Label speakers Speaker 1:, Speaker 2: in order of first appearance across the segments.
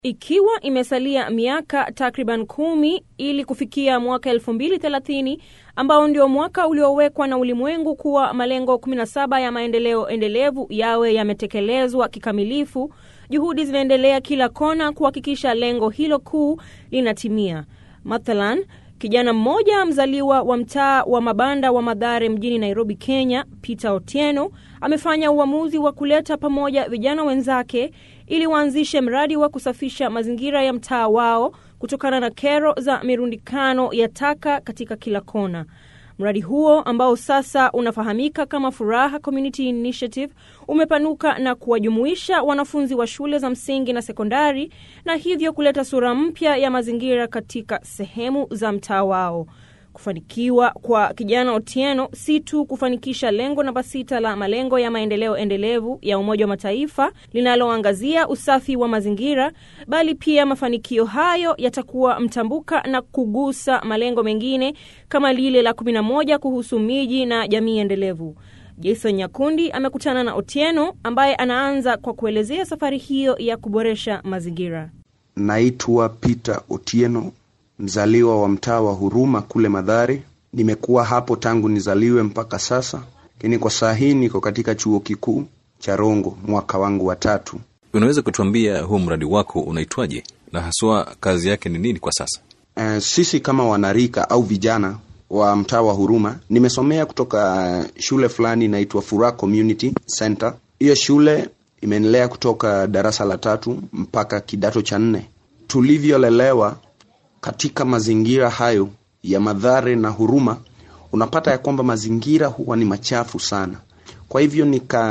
Speaker 1: Ikiwa imesalia miaka takriban kumi ili kufikia mwaka 2030 ambao ndio mwaka uliowekwa na ulimwengu kuwa malengo 17 ya maendeleo endelevu yawe yametekelezwa kikamilifu, juhudi zinaendelea kila kona kuhakikisha lengo hilo kuu linatimia. Mathalan, kijana mmoja mzaliwa wa mtaa wa mabanda wa Mathare mjini Nairobi, Kenya, Peter Otieno amefanya uamuzi wa kuleta pamoja vijana wenzake ili waanzishe mradi wa kusafisha mazingira ya mtaa wao kutokana na kero za mirundikano ya taka katika kila kona. Mradi huo ambao sasa unafahamika kama Furaha Community Initiative umepanuka na kuwajumuisha wanafunzi wa shule za msingi na sekondari na hivyo kuleta sura mpya ya mazingira katika sehemu za mtaa wao. Kufanikiwa kwa kijana Otieno si tu kufanikisha lengo namba sita la malengo ya maendeleo endelevu ya Umoja wa Mataifa linaloangazia usafi wa mazingira, bali pia mafanikio hayo yatakuwa mtambuka na kugusa malengo mengine kama lile la 11 kuhusu miji na jamii endelevu. Jason Nyakundi amekutana na Otieno ambaye anaanza kwa kuelezea safari hiyo ya kuboresha mazingira.
Speaker 2: Naitwa Peter Otieno, mzaliwa wa mtaa wa Huruma kule Madhare. Nimekuwa hapo tangu nizaliwe mpaka sasa, lakini kwa saa hii niko katika chuo kikuu cha Rongo, mwaka wangu wa tatu.
Speaker 3: Unaweza kutuambia huu mradi wako unaitwaje na haswa kazi yake ni nini kwa sasa?
Speaker 2: Uh, sisi kama wanarika au vijana wa mtaa wa Huruma, nimesomea kutoka shule fulani inaitwa Furaha Community Center. Hiyo shule imenilea kutoka darasa la tatu mpaka kidato cha nne. Tulivyolelewa katika mazingira hayo ya Mathare na Huruma, unapata ya kwamba mazingira huwa ni machafu sana. Kwa hivyo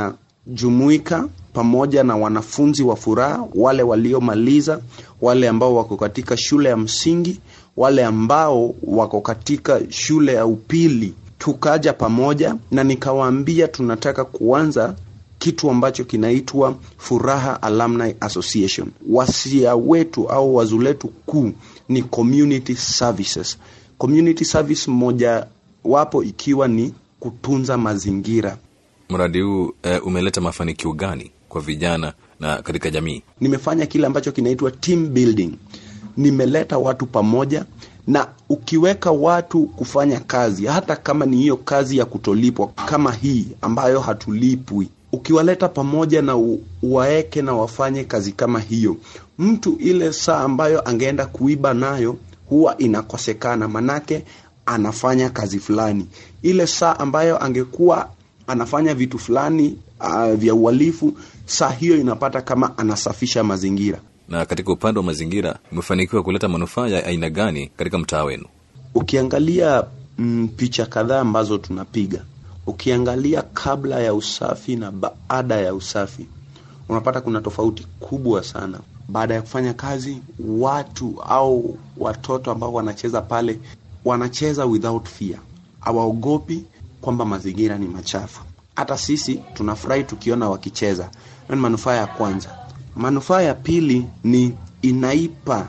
Speaker 2: nikajumuika pamoja na wanafunzi wa Furaha, wale waliomaliza, wale ambao wako katika shule ya msingi, wale ambao wako katika shule ya upili, tukaja pamoja na nikawaambia tunataka kuanza kitu ambacho kinaitwa Furaha Alumni Association. Wasia wetu au wazo letu kuu ni community services. Community service moja wapo ikiwa ni kutunza mazingira.
Speaker 3: Mradi huu e, umeleta mafanikio gani kwa vijana na katika jamii?
Speaker 2: Nimefanya kile ambacho kinaitwa team building. Nimeleta watu pamoja, na ukiweka watu kufanya kazi, hata kama ni hiyo kazi ya kutolipwa kama hii ambayo hatulipwi ukiwaleta pamoja na uwaeke na wafanye kazi kama hiyo, mtu ile saa ambayo angeenda kuiba nayo huwa inakosekana, manake anafanya kazi fulani. Ile saa ambayo angekuwa anafanya vitu fulani uh, vya uhalifu, saa hiyo inapata kama anasafisha mazingira.
Speaker 3: Na katika upande wa mazingira, umefanikiwa kuleta manufaa ya aina gani katika mtaa wenu?
Speaker 2: Ukiangalia mm, picha kadhaa ambazo tunapiga ukiangalia kabla ya usafi na baada ya usafi, unapata kuna tofauti kubwa sana. Baada ya kufanya kazi, watu au watoto ambao wanacheza pale wanacheza without fear, hawaogopi kwamba mazingira ni machafu. Hata sisi tunafurahi tukiona wakicheza. Hiyo ni manufaa ya kwanza. Manufaa ya pili ni inaipa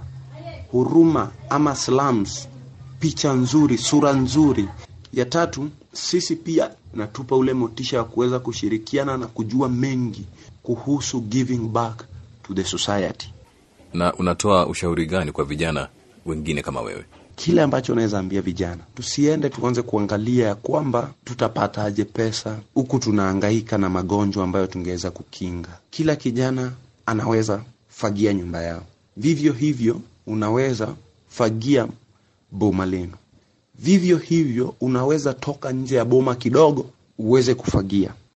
Speaker 2: Huruma ama slums picha nzuri, sura nzuri. Ya tatu sisi pia natupa ule motisha wa kuweza kushirikiana na kujua mengi kuhusu giving back to the society.
Speaker 3: Na unatoa ushauri gani kwa vijana wengine kama wewe?
Speaker 2: Kile ambacho naweza ambia vijana, tusiende tuanze kuangalia ya kwamba tutapataje pesa, huku tunahangaika na magonjwa ambayo tungeweza kukinga. Kila kijana anaweza fagia nyumba yao, vivyo hivyo unaweza fagia boma lenu vivyo hivyo unaweza toka nje ya boma kidogo uweze kufagia.